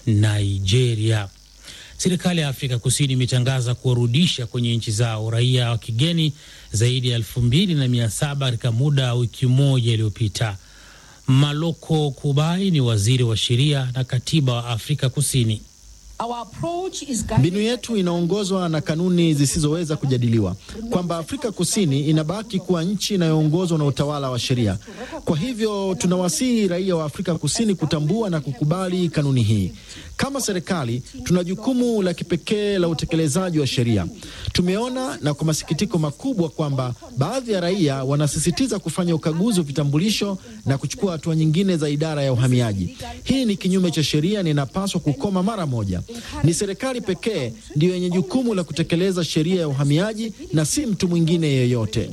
Nigeria. Serikali ya Afrika Kusini imetangaza kuwarudisha kwenye nchi zao raia wa kigeni zaidi ya elfu mbili na mia saba katika muda wa wiki moja iliyopita. Maloko Kubai ni waziri wa sheria na katiba wa Afrika Kusini. Mbinu yetu inaongozwa na kanuni zisizoweza kujadiliwa, kwamba Afrika Kusini inabaki kuwa nchi inayoongozwa na utawala wa sheria. Kwa hivyo tunawasihi raia wa Afrika Kusini kutambua na kukubali kanuni hii. Kama serikali, tuna jukumu la kipekee la utekelezaji wa sheria. Tumeona na kwa masikitiko makubwa kwamba baadhi ya raia wanasisitiza kufanya ukaguzi wa vitambulisho na kuchukua hatua nyingine za idara ya uhamiaji. Hii ni kinyume cha sheria na inapaswa kukoma mara moja. Ni serikali pekee ndiyo yenye jukumu la kutekeleza sheria ya uhamiaji na si mtu mwingine yeyote.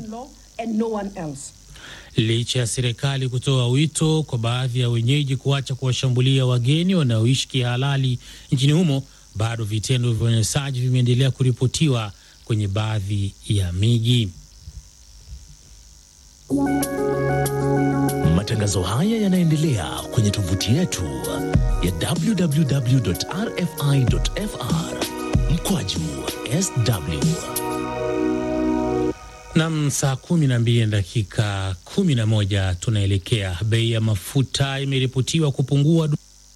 Licha ya serikali kutoa wito kwa baadhi ya wenyeji kuacha kuwashambulia wageni wanaoishi kihalali nchini humo, bado vitendo vya unyanyasaji vimeendelea kuripotiwa kwenye baadhi ya miji. Matangazo haya yanaendelea kwenye tovuti yetu ya www.rfi.fr mkwaju sw Nam, saa kumi na mbili na dakika kumi na moja tunaelekea. Bei ya mafuta imeripotiwa kupungua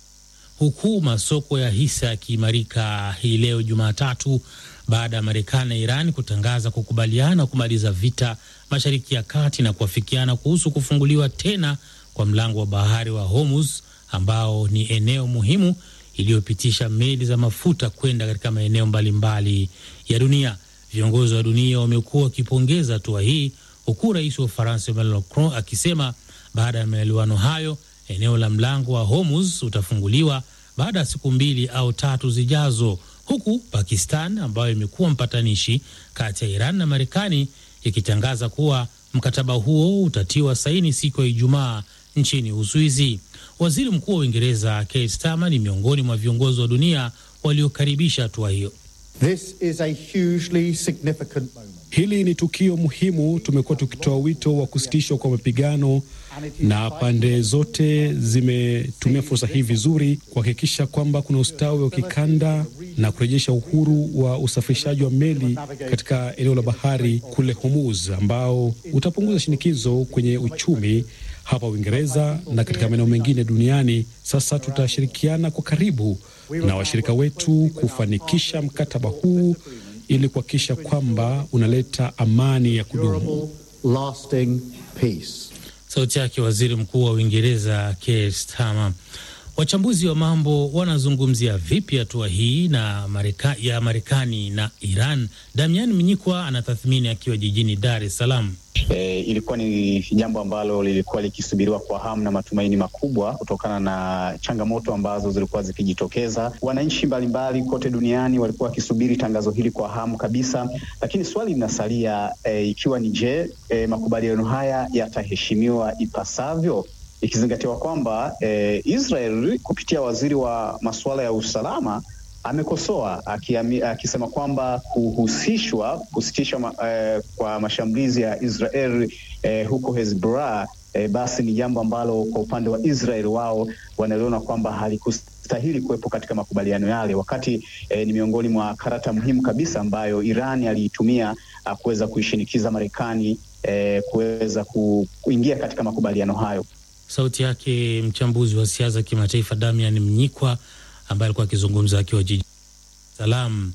huku masoko ya hisa yakiimarika hii leo Jumatatu baada ya Marekani na Iran kutangaza kukubaliana kumaliza vita Mashariki ya Kati na kuafikiana kuhusu kufunguliwa tena kwa mlango wa bahari wa Hormuz ambao ni eneo muhimu iliyopitisha meli za mafuta kwenda katika maeneo mbalimbali ya dunia. Viongozi wa dunia wamekuwa wakipongeza hatua hii, huku rais wa Ufaransa Emmanuel Macron akisema baada ya maelewano hayo eneo la mlango wa Hormuz utafunguliwa baada ya siku mbili au tatu zijazo, huku Pakistan ambayo imekuwa mpatanishi kati ya Iran na Marekani ikitangaza kuwa mkataba huo utatiwa saini siku ya Ijumaa nchini Uswizi. Waziri Mkuu wa Uingereza Keir Starmer ni miongoni mwa viongozi wa dunia waliokaribisha hatua hiyo. This is a hugely significant moment. Hili ni tukio muhimu. Tumekuwa tukitoa wito wa kusitishwa kwa mapigano na pande zote zimetumia fursa hii vizuri kuhakikisha kwamba kuna ustawi wa kikanda na kurejesha uhuru wa usafirishaji wa meli katika eneo la bahari kule Hormuz, ambao utapunguza shinikizo kwenye uchumi hapa Uingereza na katika maeneo mengine duniani. Sasa tutashirikiana kwa karibu na washirika wetu kufanikisha mkataba huu ili kuhakikisha kwamba unaleta amani ya kudumu. Lasting peace. Sauti yake waziri mkuu wa Uingereza Keir Starmer. Wachambuzi wa mambo wanazungumzia vipi hatua hii na Mareka, ya Marekani na Iran? Damian Mnyikwa anatathmini akiwa jijini Dar es Salaam. E, ilikuwa ni jambo ambalo lilikuwa likisubiriwa kwa hamu na matumaini makubwa kutokana na changamoto ambazo zilikuwa zikijitokeza. Wananchi mbalimbali kote duniani walikuwa wakisubiri tangazo hili kwa hamu kabisa, lakini swali linasalia e, ikiwa ni je, e, makubaliano haya yataheshimiwa ipasavyo ikizingatiwa kwamba e, Israel kupitia waziri wa masuala ya usalama amekosoa akisema kwamba kuhusishwa kusitishwa ma, eh, kwa mashambulizi ya Israel eh, huko Hezbollah eh, basi ni jambo ambalo kwa upande wa Israel wao wanaliona kwamba halikustahili kuwepo katika makubaliano yale, wakati eh, ni miongoni mwa karata muhimu kabisa ambayo Iran aliitumia kuweza kuishinikiza Marekani eh, kuweza kuingia katika makubaliano hayo. Sauti yake mchambuzi wa siasa kimataifa Damian Mnyikwa ambaye alikuwa akizungumza akiwa jijini Salaam.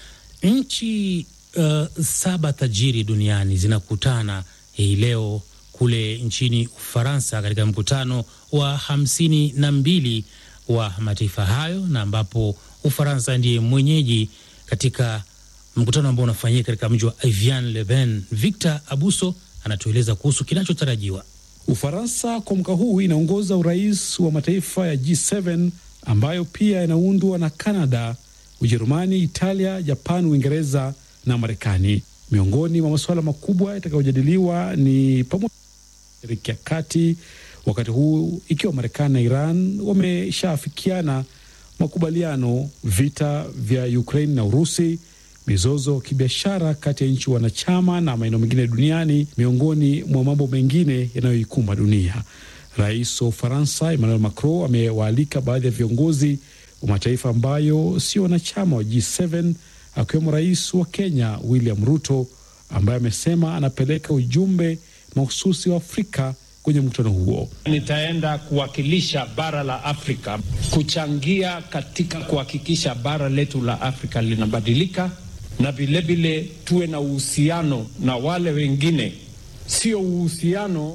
Nchi uh, saba tajiri duniani zinakutana hii leo kule nchini Ufaransa katika mkutano wa hamsini na mbili wa mataifa hayo, na ambapo Ufaransa ndiye mwenyeji katika mkutano ambao unafanyika katika mji wa Evian-le-Bain. Victor Abuso anatueleza kuhusu kinachotarajiwa. Ufaransa kwa mwaka huu inaongoza urais wa mataifa ya G7 ambayo pia yanaundwa na Kanada, Ujerumani, Italia, Japan, Uingereza na Marekani. Miongoni mwa masuala makubwa yatakayojadiliwa ni pamoja Mashariki ya Kati, wakati huu ikiwa Marekani na Iran wameshaafikiana makubaliano, vita vya Ukraine na Urusi, mizozo ya kibiashara kati ya nchi wanachama na maeneo mengine duniani, miongoni mwa mambo mengine yanayoikumba dunia. Rais wa Ufaransa Emmanuel Macron amewaalika baadhi ya viongozi wa mataifa ambayo sio wanachama wa G7 akiwemo rais wa Kenya William Ruto ambaye amesema anapeleka ujumbe mahususi wa Afrika kwenye mkutano huo. Nitaenda kuwakilisha bara la Afrika, kuchangia katika kuhakikisha bara letu la Afrika linabadilika, na vilevile tuwe na uhusiano na wale wengine, sio uhusiano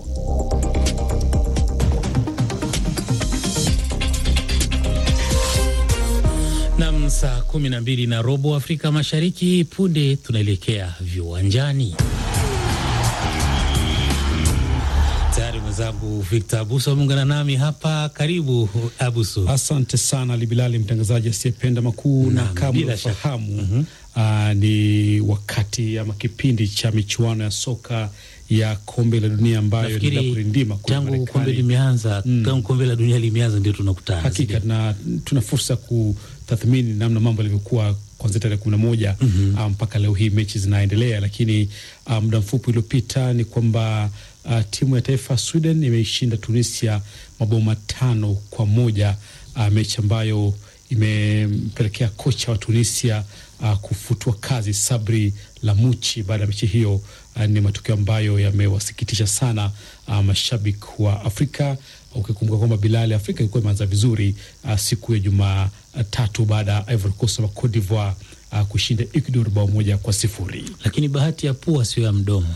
Nam, saa kumi na mbili na robo Afrika Mashariki. Punde tunaelekea viwanjani. Tayari mwenzangu Victor Abuso ameungana nami hapa. Karibu Abuso. Asante sana Libilali, mtangazaji asiyependa makuu, na kama unafahamu ni wakati ama kipindi cha michuano ya soka ya kombe la dunia ambayo inaenda kurindima tangu kombe limeanza, tangu kombe la dunia limeanza ndio tunakutana hakika, na tuna fursa ya kutathmini namna mambo yalivyokuwa kuanzia tarehe kumi na moja mpaka leo hii mechi zinaendelea, lakini muda mfupi uliopita ni kwamba uh, timu ya taifa ya Sweden imeishinda Tunisia mabao matano kwa moja uh, mechi ambayo imempelekea kocha wa Tunisia uh, kufutwa kazi Sabri Lamuchi baada ya mechi hiyo. Uh, ni matokeo ambayo yamewasikitisha sana uh, mashabiki wa Afrika ukikumbuka kwamba Bilali, Afrika ilikuwa imeanza vizuri uh, siku ya Jumatatu baada ya Ivory Coast ama Cote d'Ivoire uh, kushinda Ecuador bao moja kwa sifuri, lakini bahati ya pua sio ya mdomo.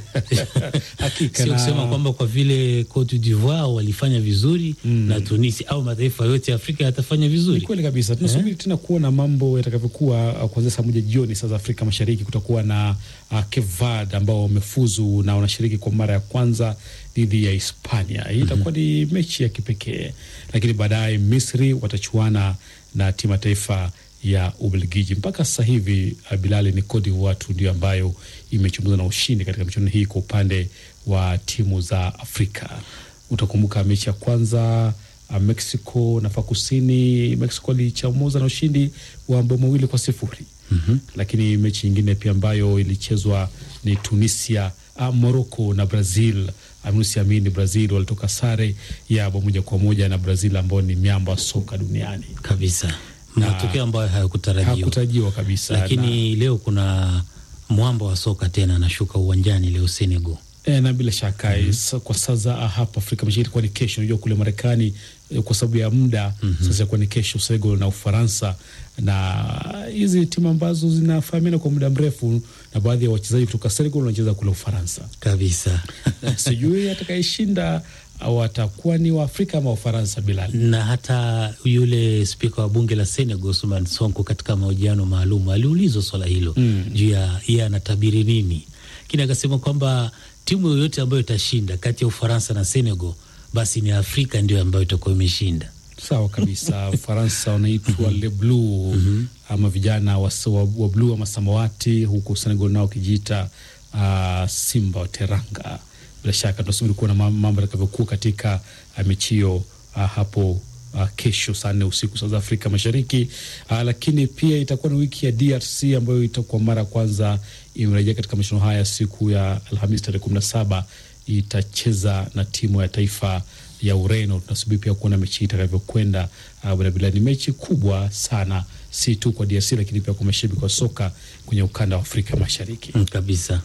Hakika sio na- kusema kwamba kwa vile Cote d'Ivoire walifanya vizuri na Tunisia au mataifa yote ya Afrika yatafanya Ni vizuri. kweli kabisa. Tunasubiri tena kuona mambo yatakavyokuwa. uh, Kuanzia saa moja jioni saa za Afrika Mashariki kutakuwa na uh, Cape Verde ambao wamefuzu na wanashiriki kwa mara ya kwanza dhidi ya Hispania. Hii itakuwa ni mechi ya kipekee, lakini baadaye Misri watachuana na timu ya taifa ya Ubelgiji. Mpaka sasa hivi uh, Bilali, ni Cote d'Ivoire tu ndio ambayo imechunguza na ushindi katika michuano hii kwa upande wa timu za Afrika. Utakumbuka mechi ya kwanza uh, Mexico na Afrika Kusini, Mexico alichamuza na ushindi wa mabao mawili kwa sifuri. Lakini mechi nyingine pia ambayo ilichezwa ni Tunisia, uh, Morocco na Brazil. Anusiamini Brazil walitoka sare ya bao moja kwa moja na Brazil ambao ni miamba wa soka duniani, kabisa, matokeo ambayo hayakutarajiwa. hakutarajiwa kabisa na- Lakini leo kuna mwamba wa soka tena anashuka uwanjani leo Senegal. E, na bila shaka mm kwa sasa hapa Afrika Mashariki itakuwa ni kesho. Unajua kule Marekani eh, kwa sababu ya muda sasa itakuwa ni kesho Senegal na Ufaransa, na hizi timu ambazo zinafahamiana kwa muda mrefu, na baadhi ya wachezaji kutoka Senegal wanacheza kule Ufaransa. Kabisa. Sijui atakayeshinda au atakuwa ni wa Afrika ama Ufaransa. Bilal, na hata yule spika wa bunge la Senegal Ousmane Sonko katika mahojiano maalum aliulizwa swala hilo juu ya yeye anatabiri nini, lakini akasema kwamba timu yoyote ambayo itashinda kati ya Ufaransa na Senegal basi ni Afrika ndio ambayo itakuwa imeshinda. sawa kabisa. Ufaransa wanaitwa Le Bleu ama vijana wa, wa, wa bluu ama samawati, huku Senegal nao wakijiita uh, Simba wa Teranga. Bila shaka tunasubiri kuona ma- mambo yatakavyokuwa katika uh, mechi hiyo uh, hapo uh, kesho saa nne usiku saa za Afrika Mashariki. Uh, lakini pia itakuwa ni wiki ya DRC ambayo itakuwa mara ya kwanza imerejea katika mashindano haya siku ya Alhamisi tarehe kumi na saba itacheza na timu ya taifa ya Ureno. Tunasubiri pia kuona mechi hii itakavyokwenda. Uh, Bila ni mechi kubwa sana, si tu kwa DRC lakini pia kwa mashabiki wa soka kwenye ukanda wa Afrika Mashariki Mm, kabisa.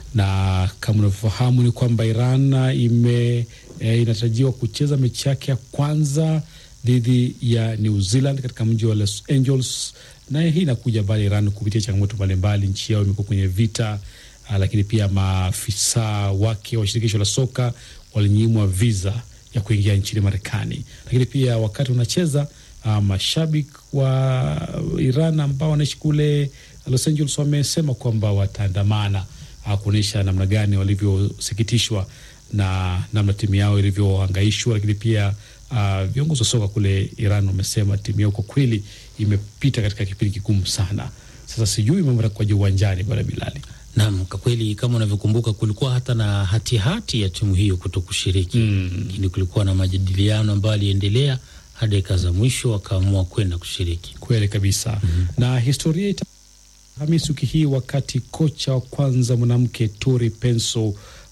na kama unavyofahamu ni kwamba Iran ime e, inatarajiwa kucheza mechi yake ya kwanza dhidi ya New Zealand katika mji wa Los Angeles, na hii inakuja baada ya Iran kupitia changamoto mbalimbali. Nchi yao imekuwa kwenye vita ah, lakini pia maafisa wake wa shirikisho la soka walinyimwa visa ya kuingia nchini Marekani, lakini pia wakati wanacheza ah, mashabiki wa Iran ambao wanaishi kule Los Angeles wamesema kwamba wataandamana ah, kuonyesha namna gani walivyosikitishwa na namna timu yao ilivyohangaishwa, lakini pia uh, viongozi wa soka kule Iran wamesema timu yao kwa kweli imepita katika kipindi kigumu sana. Sasa sijui mambo yatakuwaje uwanjani, bwana Bilali. Naam, kwa kweli kama unavyokumbuka kulikuwa hata na hatihati hati ya timu hiyo kuto kushiriki, lakini kulikuwa na majadiliano ambayo aliendelea hadi dakika za mwisho wakaamua kwenda kushiriki. Kweli kabisa na historia ita Hamisi wiki hii wakati kocha wa kwanza mwanamke Tori Penso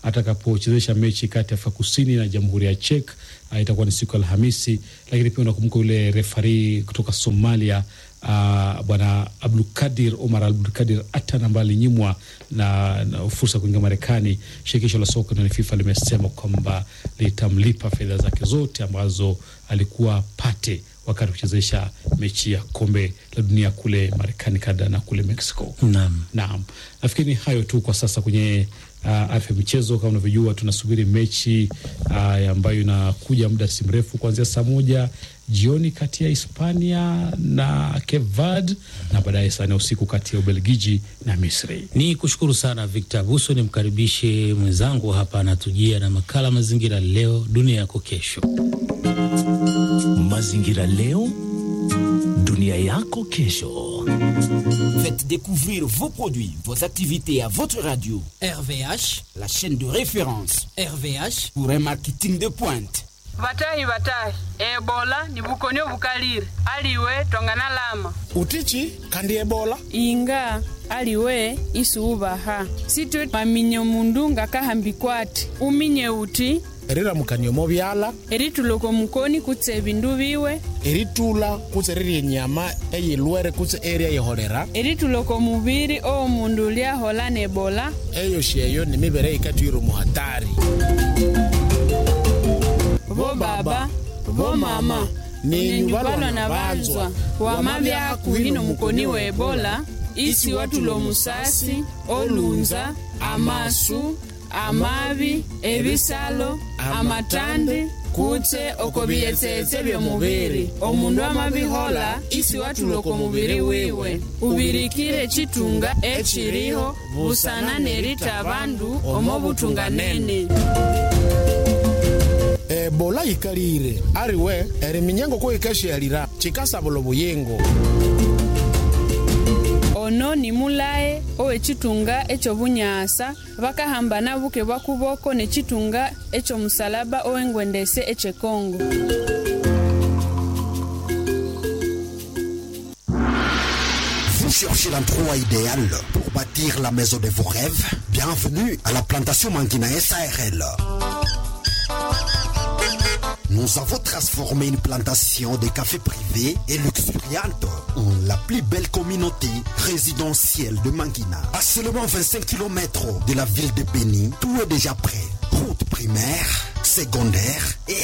atakapochezesha mechi kati ya Afrika Kusini na Jamhuri ya Czech. Uh, itakuwa ni siku ya Alhamisi, lakini pia unakumbuka yule refari kutoka Somalia uh, bwana Abdulkadir Omar Abdulkadir Atan ambaye alinyimwa na, na fursa ya kuingia Marekani. Shirikisho la soka duniani FIFA limesema kwamba litamlipa fedha zake zote ambazo alikuwa pate wakati kuchezesha mechi ya kombe la dunia kule Marekani, Kanada na kule Mexico. Naam. Naam, nafikiri ni hayo tu kwa sasa kwenye uh, afya michezo. Kama unavyojua, tunasubiri mechi uh, ambayo inakuja muda si mrefu kuanzia saa moja jioni kati ya Hispania na Cape Verde na baadaye saa nne usiku kati ya Ubelgiji na Misri. Ni kushukuru sana Victor Buso, nimkaribishe mwenzangu hapa anatujia na makala Mazingira Leo Dunia Yako Kesho. Mazingira leo, dunia yako kesho. Faites découvrir vos produits, vos activités à votre radio. RVH, la chaîne de référence. RVH pour un marketing de pointe. vatahi vatahi ebola ni bukonyo bukalire aliwe tongana lama utichi kandi ebola inga aliwe isuubaha sitwe maminyo mundu ngakahambikwati uminye uti eriramukaniomo byala erituloko mukoni kutse ebindu biwe eritula kutse rirya enyama eyilwere kutse eria yeholera erituloko mubiri omundu lyahola ne ebola eyo sheyo nimibere ikatwire muhatari bo baba bo mama nenyubalwa na banzwa wama byakuhino mukoni wa ebola isi watula omusasi olunza amasu amabi ebisalo amatandi kutse oko biyetsetse byomubiri omundu amabihola isi watula oko mubiri wiwe ubirikire chitunga echiriho busana nerita abandu omo butunganene ebola yikalire ariwe eriminyengo kuikashialira chikasabula obuyingo ono ni mulaye owechitunga echobunyasa bakahambana buke bwa kuboko nechitunga echomusalaba owengwendese echekongo Vous cherchez l'endroit idéal pour bâtir la maison de vos rêves Bienvenue à la plantation Mangina SARL. Nous avons transformé une plantation de café privé et luxuriante en la plus belle communauté résidentielle de Mangina. À seulement 25 km de la ville de Béni, tout est déjà prêt. Route primaire, secondaire et